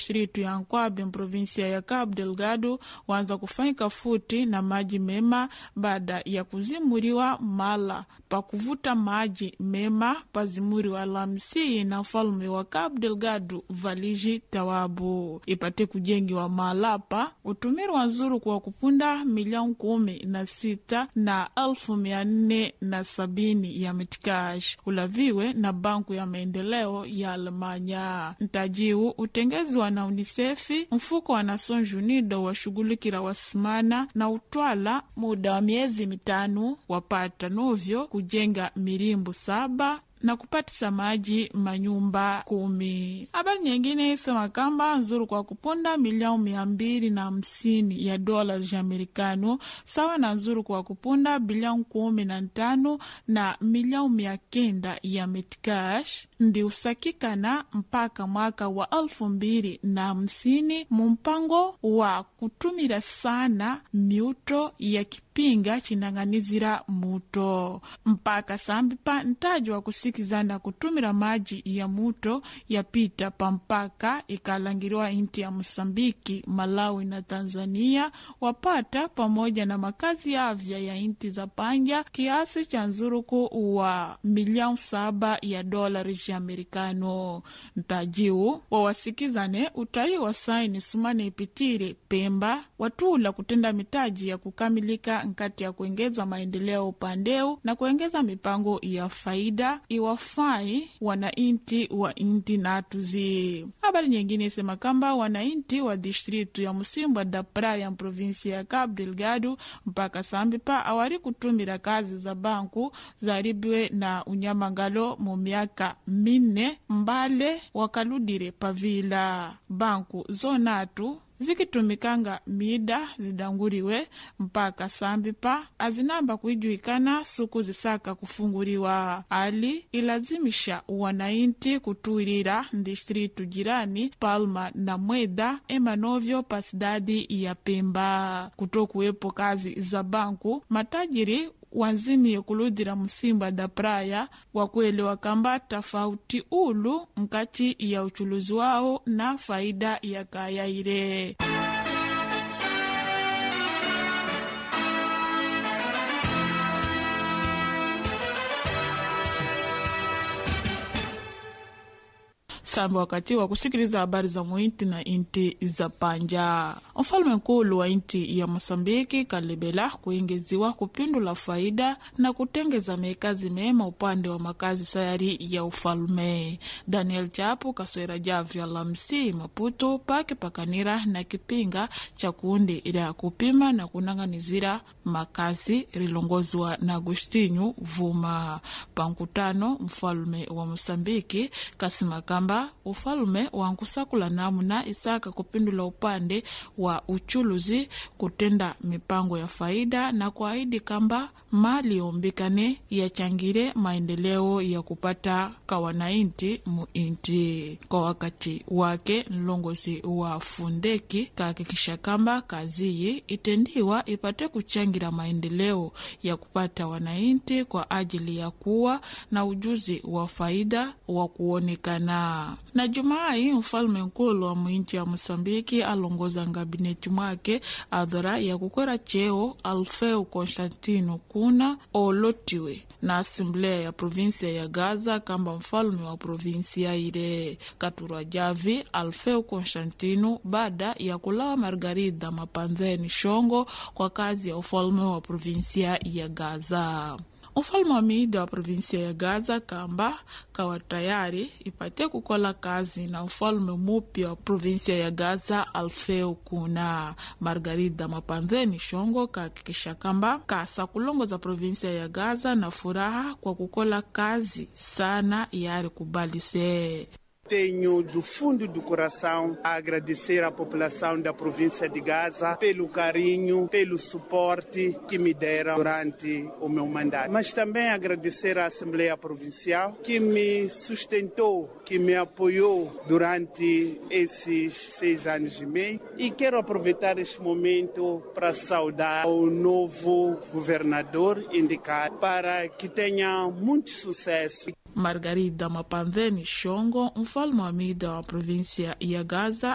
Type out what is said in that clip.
distritu ya Nkwabe provinsia ya Cabo Delgado waanza kufanyika futi na maji mema baada ya kuzimuliwa mala pa kuvuta maji mema pazimuriwa Lamsi na mfalume wa Cabo Delgado Valiji Tawabu ipate kujengiwa malapa utumirwa nzuru kwa kupunda milioni kumi na sita na elfu mia nne na sabini ya mitikash ulaviwe na banku ya maendeleo ya Alemanya ntajiu utengeziwa na unisefi mfuko wa Nations Unidas washughulikira wasimana na utwala muda wa miezi mitano wapata novyo kujenga mirimbu saba na kupatisa maji manyumba kumi. Habari nyingine isema kamba nzuru kwa kuponda milioni mia mbili na hamsini ya dola za Amerikano sawa na nzuru kwa kuponda bilioni kumi na ntano na milioni mia kenda ya metcash ndi usakikana mpaka mwaka wa elfu mbili na hamsini mumpango wa kutumira sana miuto ya kipinga chinang'anizira muto mpaka sambipa ntaji wa kusikizana kutumira maji ya muto yapita pampaka ikalangiriwa inti ya Mosambiki, Malawi na Tanzania wapata pamoja na makazi ya avya ya inti za panja kiasi cha nzuruku wa milioni saba ya dolari za Amerikano. Ntajiu wawasikizane utai wa saini sumane ipitire Pemba watula kutenda mitaji ya kukamilika nkati ya kuengeza maendeleo upandeu na kuengeza mipango ya faida iwafai wanainti wa inti natuzi. Habari nyingine isema kamba wanainti wa distritu ya Musimbwa da Praia provinsia ya Cabo Delgado mpaka sambipa awari kutumira kazi za banku zaribiwe na unyamangalo mu miaka minne mbale wakaludire pavila banku zonatu zikitumikanga mida zidanguriwe mpaka sambipa azinamba kuijuikana suku zisaka kufunguriwa ali ilazimisha wanainti kutuilira ndistritu jirani Palma na Mweda emanovyo pasidadi ya Pemba kutokuwepo kazi za banku matajiri wanzimiye kuludira musimba da praia wakuelewa kamba tofauti ulu nkati ya uchuluzi wao na faida ya kaya ile samba wakati wa kusikiliza habari za muinti na inti za panja. Mfalme nkulu wa inti ya Mosambiki kalebela kuingeziwa kupindula faida na kutengeza mekazi mema upande wa makazi sayari ya ufalme. Daniel Chapu kaswera javya lamsi Maputo pake pakanira na kipinga cha kuundi ila kupima na kunang'anizira makazi rilongozwa na Agostinho Vuma pankutano. Mfalme wa Mosambiki kasima kamba ufalume wankusakula namuna isaka kupindula upande wa uchuluzi kutenda mipango ya faida na kuahidi kamba mali yombikane yachangire maendeleo ya kupata kawanainti muinti. Kwa wakati wake mlongozi wa fundeki kahakikisha kamba kaziyi itendiwa ipate kuchangira maendeleo ya kupata wanainti kwa ajili ya kuwa na ujuzi wa faida wa kuonekana na Jumai mfalme nkulu wa mwinchi ya Mosambiki alongoza ngabineti mwake adhara ya kukwera cheo Alfeu Konstantino kuna olotiwe na asemblea ya provinsia ya Gaza kamba mfalme wa provinsia ile katurwa javi Alfeu Konstantino baada ya kulawa Margarida Mapanzeni Shongo kwa kazi ya ufalme wa provinsia ya Gaza. Ufalme wa miida wa provinsia ya Gaza kamba kawa tayari ipate kukola kazi na ufalme mupya wa provinsia ya Gaza Alfeu kuna Margarida Mapanzeni Shongo kahakikisha kamba kasa kulongoza provinsia ya Gaza na furaha kwa kukola kazi sana yari kubalise Tenho do fundo do coração a agradecer à população da província de Gaza pelo carinho, pelo suporte que me deram durante o meu mandato. Mas também agradecer à Assembleia Provincial que me sustentou, que me apoiou durante esses seis anos e meio. E quero aproveitar este momento para saudar o novo governador indicado para que tenha muito sucesso. Margarida Mapanzeni Shongo, mfalme wa mida wa provinsia ya Gaza